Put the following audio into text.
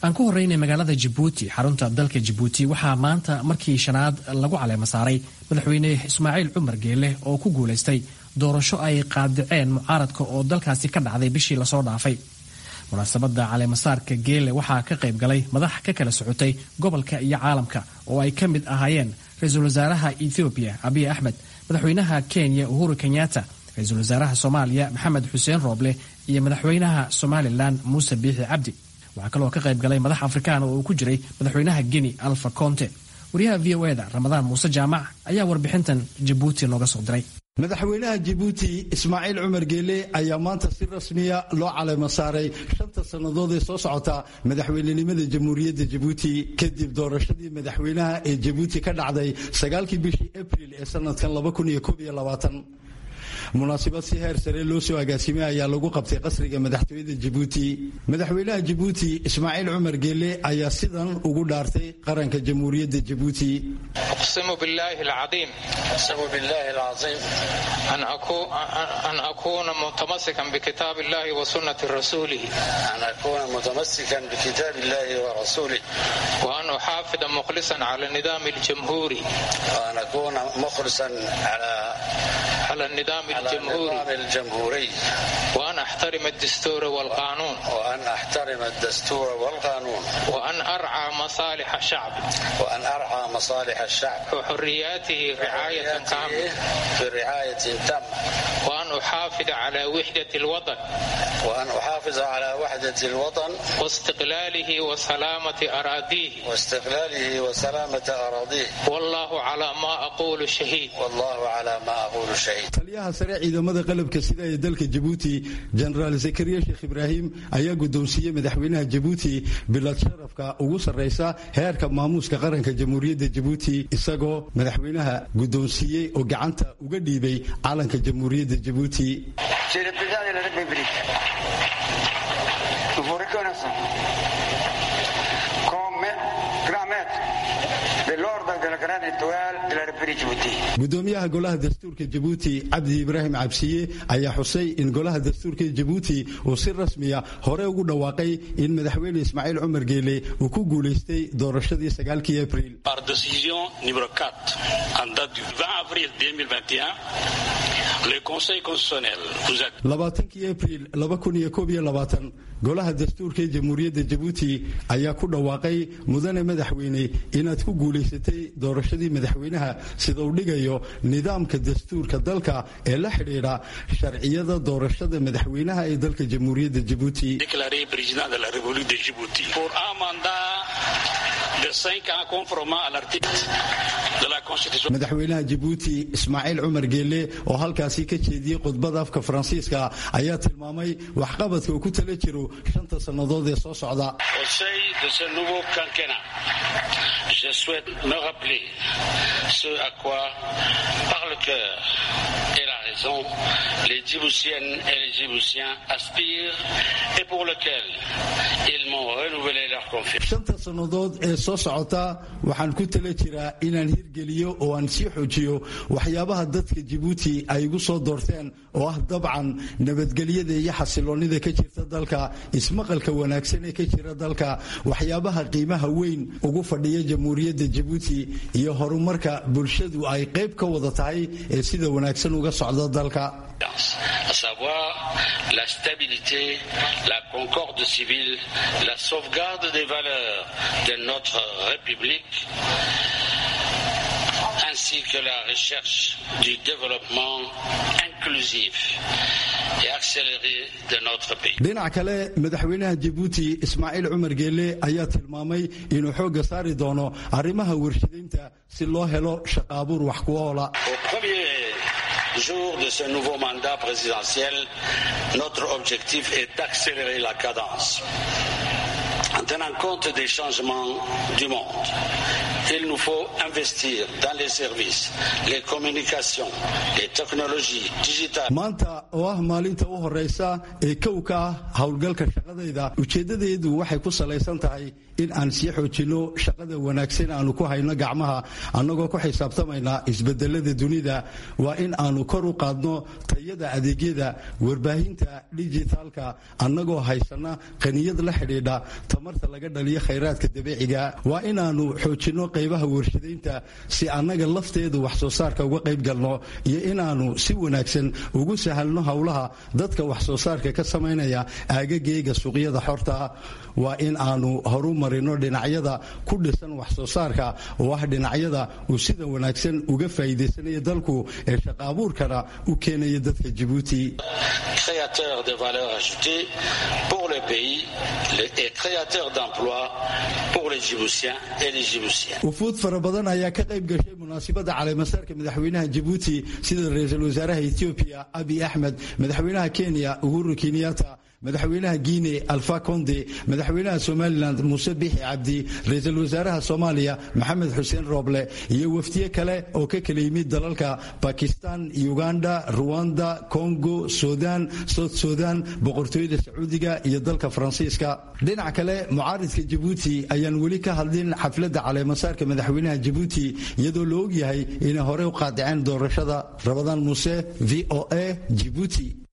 aan ku horreynay magaalada jabuuti xarunta dalka jabuuti waxaa maanta markii shanaad lagu caleema saaray madaxweyne ismaaciil cumar geele oo ku guulaystay doorasho ay qaadiceen mucaaradka oo dalkaasi ka dhacday bishii lasoo dhaafay munaasabadda caleemasaarka geele waxaa ka qayb galay madax ka kala socotay gobolka iyo caalamka oo ay ka mid ahaayeen ra-iisul wasaaraha ethoobiya abiy axmed madaxweynaha kenya uhuru kenyatta ra-iisul wasaaraha soomaaliya maxamed xuseen rooble iyo madaxweynaha somalilan muuse biixi cabdi waxaa kaloo ka qayb galay madax afrikaan oo uu ku jiray madaxweynaha geni alfa conte wariyaha v o eda ramadaan muuse jaamac ayaa warbixintan jabuuti nooga soo diray madaxweynaha jabuuti ismaaciil cumar geele ayaa maanta si rasmiya loo caleema saaray shanta sannadood ee soo socota madaxweynenimada jamhuuriyadda jabuuti kadib doorashadii madaxweynaha ee jabuuti ka dhacday sagaalkii bishii abril ee sanadkan munaasabad si heer sare loo soo agaasimay ayaa lagu qabtay qasriga madaxtooyada jabuuti madaxweynaha jabuuti ismaaciil cumar geele ayaa sidan ugu dhaartay qaranka jamhuuriyadda jabuuti uqsimu billaahi alcadiim an akuuna mutamasikan bikitaab illahi wa sunnati rasuulihi wa an uxaafida mukhlisan cala nidaami aljamhuuri على النظام الجمهوري الجمهوري وأن أحترم الدستور والقانون وأن أحترم الدستور والقانون وأن أرعى مصالح الشعب وأن أرعى مصالح الشعب وحرياته رعاية تامة برعاية تامة وأن أحافظ على وحدة الوطن وأن أحافظ على وحدة الوطن واستقلاله وسلامة أراضيه واستقلاله وسلامة أراضيه والله على ما أقول شهيد والله على ما أقول شهيد taliyaha sare ciidamada qalabka sida ee dalka jabuuti jenaraal zakariya sheekh ibraahim ayaa guddoonsiiyey madaxweynaha jabuuti bilad sharafka ugu sarraysa heerka maamuuska qaranka jamhuuriyadda jabuuti isagoo madaxweynaha guddoonsiiyey oo gacanta uga dhiibay calanka jamhuuriyadda jabuuti gudoomiyaha golaha dastuurka jabuuti cabdi ibraahim cabsiye ayaa xusay in golaha dastuurka jabuuti uu si rasmiya hore ugu dhawaaqay in madaxweyne ismaaciil cumar geele uu ku guulaystay doorashadii sagaalkii abril Par décision numéro 4, en date du 20 avril 2021, le Conseil constitutionnel vous a labaatankii abril laba kun iyo koob iyo labaatan golaha dastuurka ee jamhuuriyadda jabuuti ayaa ku dhawaaqay mudane madaxweyne inaad ku guulaysatay doorashadii madaxweynaha sida uu dhigayo nidaamka dastuurka dalka ee la xidhiidha sharciyada doorashada madaxweynaha ee dalka jamhuuriyadda jabuuti déclaré président de la République de Djibouti pour un mandat de 5 ans conformément à l'article de la Constitution. madaxweynaha jabuuti ismaaciil cumar geele oo halkaasi ka jeediyey khudbada afka faransiiska ayaa tilmaamay waxqabadka uu ku tala jiro shanta sannadood ee soo socda Au sein de ce nouveau quinquennat, je souhaite me rappeler ce à quoi, par le cœur et la raison, les Djiboutiennes et les Djiboutiens aspirent et pour lequel ils m'ont renouvelé leur confiance. shanta sannadood ee soo socota waxaan ku tala jiraa inaan hirgeliyo oo aan sii xoojiyo waxyaabaha dadka jabuuti ay igu soo doorteen oo ah dabcan nabadgelyada iyo xasiloonnida ka jirta dalka ismaqalka wanaagsan ee ka jira dalka waxyaabaha qiimaha weyn ugu fadhiya jamhuuriyadda jabuuti iyo horumarka bulshadu ay qayb ka wada tahay ee sida wanaagsan uga socda dalka à savoir la stabilité, la concorde civile, la sauvegarde des valeurs de notre République, ainsi que la recherche du développement inclusif et accéléré de notre pays. dhinac kale madaxweynaha jabuuti ismaaciil cumar geele ayaa tilmaamay inuu xoogga saari doono arrimaha warshadaynta si loo helo shaqaabuur wax ku oola Au premier jour de ce nouveau mandat présidentiel, notre objectif est d'accélérer la cadence en tenant compte des changements du monde il nous faut investir dans les services, les communications, les technologies digitales. maanta oo ah maalinta u horeysa ee kow ka ah howlgalka shaqadayda ujeeddadeedu waxay ku salaysan tahay in aan sii xoojinno shaqada wanaagsan aanu ku hayno gacmaha annagoo ku xisaabtamayna isbedelada dunida waa in aanu kor u qaadno tayada adeegyada warbaahinta dijitaalka annagoo haysana qaniyad la xidhiidha tamarta laga dhaliyo khayraadka dabiiciga waa inaanu xoojinno qaybaha warshadaynta si annaga lafteedu wax soo saarka uga qayb galno iyo inaanu si wanaagsan ugu sahalno howlaha dadka wax soo saarka ka samaynaya aagageyga suuqyada xorta waa in aanu horu marino dhinacyada ku dhisan wax soo saarka oo ah dhinacyada uu sida wanaagsan uga faa'iidaysanaya dalku ee shaqa abuurkana u keenaya dadka jabuuti créateur de valeur ajoutée pour le pays et créateur d'emplois pour les Djiboutiens et les Djiboutiens. wufuud fara badan ayaa ka qayb gashay munaasabadda caleemasaarka madaxweynaha jabuuti sida ra-iisul wasaaraha etoobiya abi axmed madaxweynaha kenya uhuru kenyatta madaxweynaha guine alfa conde madaxweynaha somalilan muuse bixi cabdi ra-iisul wasaaraha soomaaliya maxamed xuseen rooble iyo wafdiye kale oo ka kala yimid dalalka bakistan uganda ruwanda congo sudan south sudan boqortooyada sacuudiga iyo dalka faransiiska dhinac kale mucaaridka jabuuti ayaan weli ka hadlin xafladda caleemasaarka madaxweynaha jabuuti iyadoo la ogyahay inay horey u qaadiceen doorashada rabadaan muuse v o a jibuuti